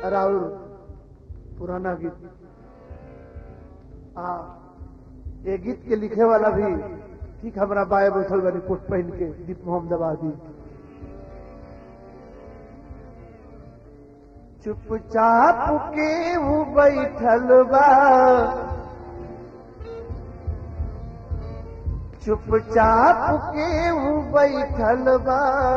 राउर पुराना गीत आ ये गीत के लिखे वाला भी ठीक हमारा बाय बैठल बनी कोट पहन के दीप मोहम्मदाबादी चुपचाप के हूँ बैठल बा चुपचाप के हूँ बैठल बा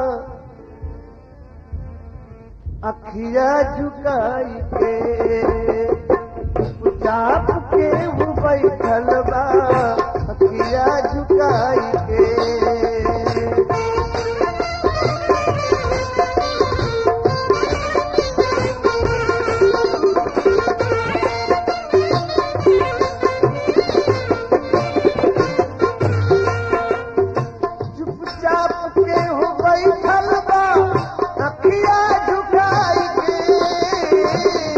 अखिया झुकाई के चुपचाप के हूँ बैठल बा अखिया झुकाई के चुपचाप के हूँ बैठल बा अखिया झुकाई के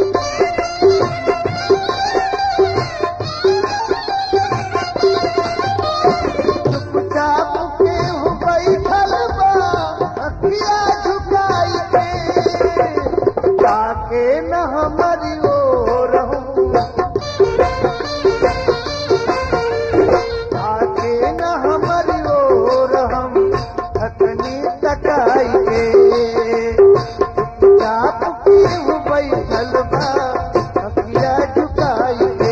चुपचाप के हूँ बैठल बा अखिया झुकाई के ताके न हमारी ओर हूँ ताके न हमारी ओर हम थकनी तकाई के चुपचाप के हूँ बैठल बा अखिया झुकाई के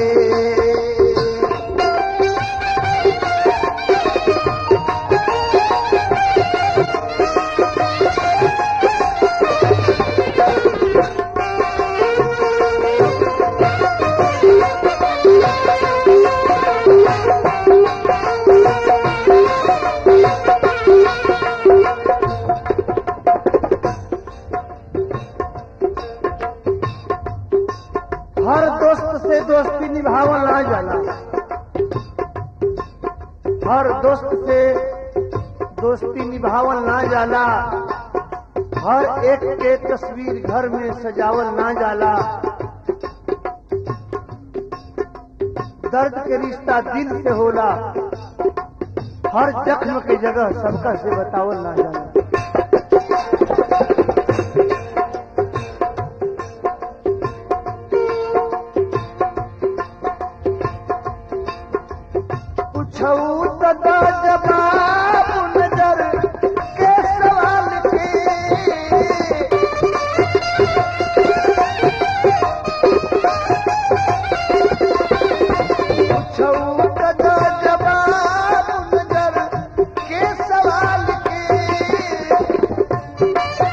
हर दोस्त से दोस्ती निभावल ना जाला हर दोस्त से दोस्ती निभावल ना जाला हर एक के तस्वीर घर में सजावल ना जाला दर्द के रिश्ता दिल से होला हर जख्म के जगह सबका से बतावल ना जाला पूछऊ तदा जवाब नजर के सवाल के पूछऊ तदा जवाब नजर के सवाल के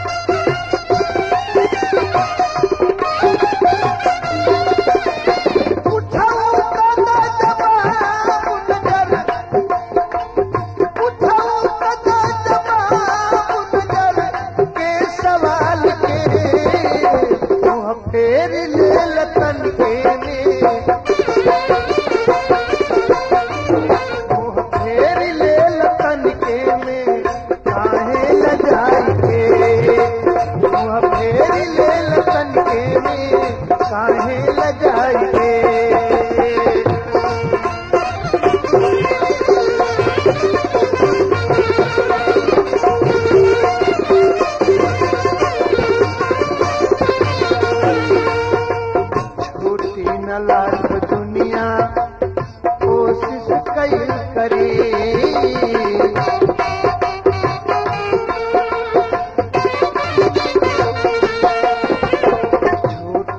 पूछऊ तदा जवाब नजर पूछऊ तदा जवाब नजर के सवाल के मुँह फेर ले लतन के में मुँह फेर ले लतन के में काहे ल जाई के मुँह फेर ले लतन के में काहे ल जाई के छूटी न लाख दुनिया कोशिश कई करी छूटी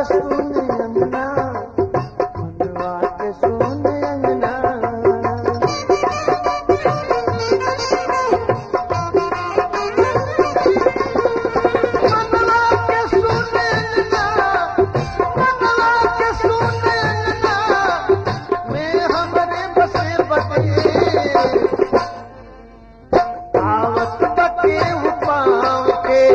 के सुन अंगना मनवा के सुन अंगना मनवा के सुन अंगना मनवा के सुन अंगना में हमरे बसे बटे आवत बके पाँव के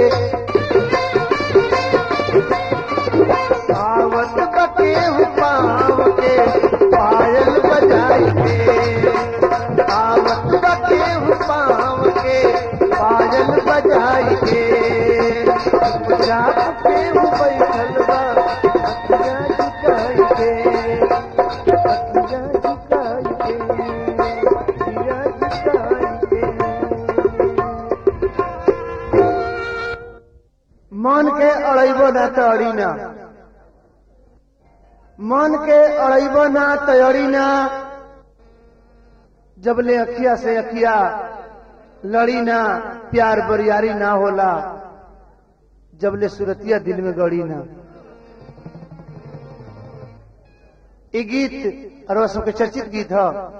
आवत बके पाँव के पायल बजाई के आवत बके पाँव के पायल बजाई के जाप के बैठल बा अखियाँ झुकाई के अखियाँ झुकाई के अखियाँ झुकाई के मन के अड़ैबो ना तो अड़ी ना मन के अड़ैबो ना तो अड़ी ना जबले अखिया से अखिया लड़ी ना प्यार बरियारी ना होला जबले सुरतिया दिल में गड़ी ना ये गीत और सबके चर्चित गीत है